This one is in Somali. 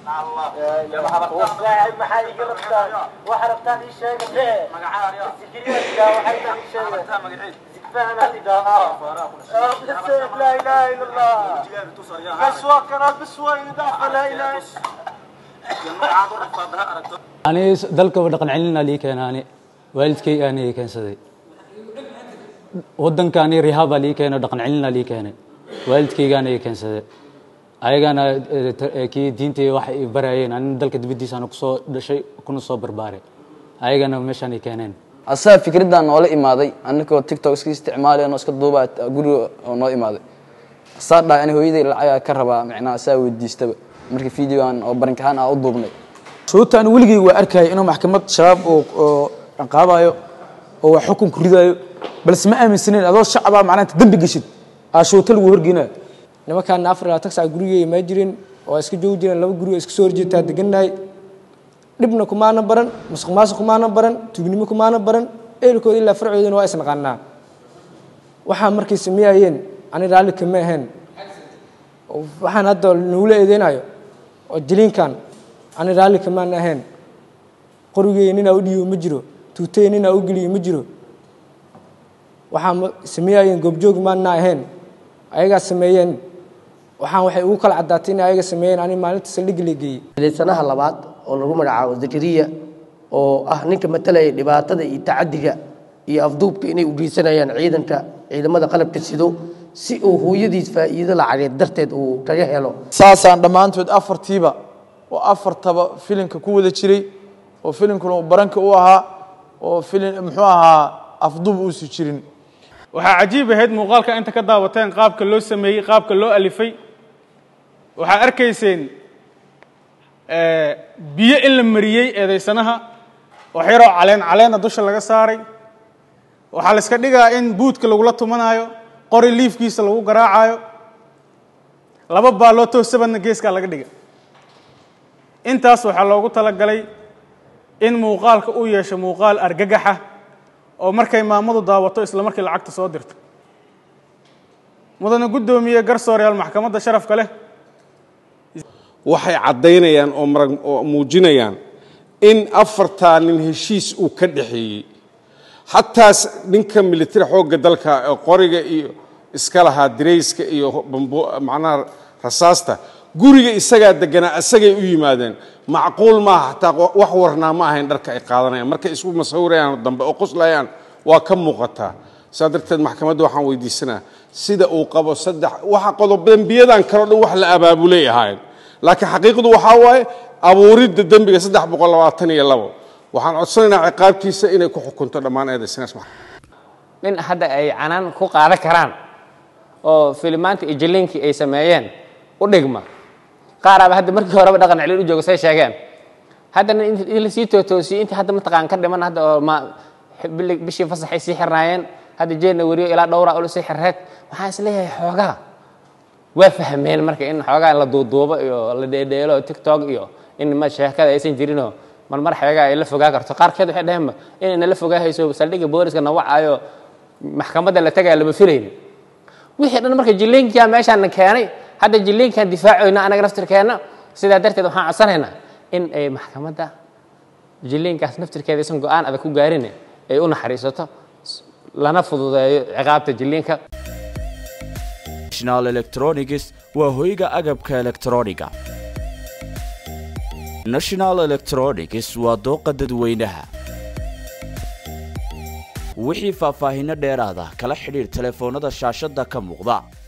maxaa iga rabtaan waxa rabtaan ii sheega mee sikiriyaadka waxay taan ii sheega zigfaana idhaa laa ilaaha ila allah bas waa kana bas waa idhaa laa ilaaha ani dalkaba dhaqan celina lii keena ani waalidkayga ani keensaday wadanka ani rihaaba lii keeno dhaqan celina lii keenay waalidkayga ani keensaday ayagana kii diintay wax ay barayeen ani dalka dibaddiisana kusoo dhashay kuna soo barbaaray ayagana meeshaan ay keeneen asaga fikraddan noola imaaday anakoo tiktok iska isticmaalay noo iska duuba guriga oo noo imaaday asaa dhahay ani hooyaday lacagaa ka rabaa macnaha asaa weydiistaba markii videoan oo barinkahaan aa u duubnay sababta aan weligay waa arkaya inuu maxkamad shabaab oo oo dhaqaabayo oo wax xukun ku ridayo balse ma aaminsaneyn adoo shacabaa macnaha inta dembi geshid aa shooto lagu horgeynayo nimankaana afar labaatan sac gurigay ma jirin oo iska joogi jireen laba guri oo iska soo horjeetaa degannahay dhibna kumaana baran musuq maasuq kumaana baran tuugnimo kumaana baran eelkooda ilaa farcoodana waa isnaqaanaa waxaa markay sameeyayeen ani raalli kama ahayn waxaan hadda nagula eedeynayo oo jiliinkan ani raalli kamaan ahayn qorigey ninaa u dhiibo ma jiro tuutey ninaa u geliyo ma jiro waxaa sameeyayeen goobjoog maana ahayn ayagaa sameeyeen waxaan waxay ugu kala caddaatay in ayaga sameeyeen ani maalinta saldhigga la geeyey eedeysanaha labaad oo lagu magacaabo zakariya oo ah ninka matalaya dhibaatada iyo tacadiga iyo afduubka inay u geysanayaan ciidanka ciidamada qalabka sido si uu hooyadiis faa'iido lacageed darteed uu kaga helo saasaan dhammaantood afartiiba oo afartaba filimka ku wada jiray oo filimkuna baranka u ahaa oo filim muxuu ahaa afduub uusi jirin waxaa cajiib ahayd muuqaalka inta ka daawateen qaabka loo sameeyey qaabka loo alifay waxaa arkayseen biyo in la mariyey eedaysanaha wax yaroo caleen caleena dusha laga saaray waxaa la iska dhigaa in buudka lagula tumanaayo qori liifkiisa lagu garaacayo laba baaloo toosabadna geeskaa laga dhiga intaas waxaa loogu talagalay in muuqaalka uu yeesho muuqaal argagaxa oo markay maamadu daawato isla markii lacagta soo dirto mudana guddoomiye garsooreyaal maxkamadda sharafka leh waxay caddaynayaan oo marag oo muujinayaan in afartaa nin heshiis uu ka dhexeeyey xataas ninka militari xoogga dalka ee qoriga iyo iska lahaa dirayska iyo bambo macnaha rasaasta guriga isagaa deganaa isagay u yimaadeen macquul maaha xataa wax warnaa ma ahayn dharka ay qaadanayaan markay isku masawirayaan dambe oo qoslayaan waa ka muuqataa saa darteed maxkamadda waxaan weydiisanaa sida uu qabo saddex waxa qodob dembiyadan kaleo dhan wax la abaabulay ahaayeen laakiin xaqiiqdu waxaa waaye abuuridda dembiga saddex boqol labaatan iyo labo waxaan codsanaynaa ciqaabtiisa inay ku xukunto dhammaan eedaysanaas nin hadda ay canaan ku qaadan karaan oo filimaanta iyo jiliinkii ay sameeyeen u dhigma qaaraaba hadda markii horeba dhaqan celin u jooga say sheegeen haddana in lasii tootoosiyey intii hadda mataqaan ka dhiman hadda oo ma bishii fasaxay sii xirnaayeen hadda jeedna weriyo ilaa dhowra ula sii xirreed waxaan isleeyahay xoogaa waa fahmeen marka in xoogaa la duuduubo iyo la dheedheelo tiktok iyo in ma sheekada aysan jirinoo marmar xeegaa ay la fogaa karto qaarkeed waxay dhaheenba inay nala fogaahayso saldhigga booliska nawacaayo maxkamadda la tagaya lama filaynin wixii dhan marka jiliinkaa meeshaan keenay hadda jiliinkan difaacoyna anaga naftirkeenna sidaa darteed waxaan codsanaynaa in ay maxkamadda jiliinkaas naftirkeeda aysan go-aan adag ku gaarin ay u naxariisato lana fududeeyo ciqaabta jiliinka national electronics waa hoyga agabka elektrooniga national electronics waa dooqa dadweynaha wixii faahfaahinno dheeraada kala xidhiir telefoonnada shaashadda ka muuqda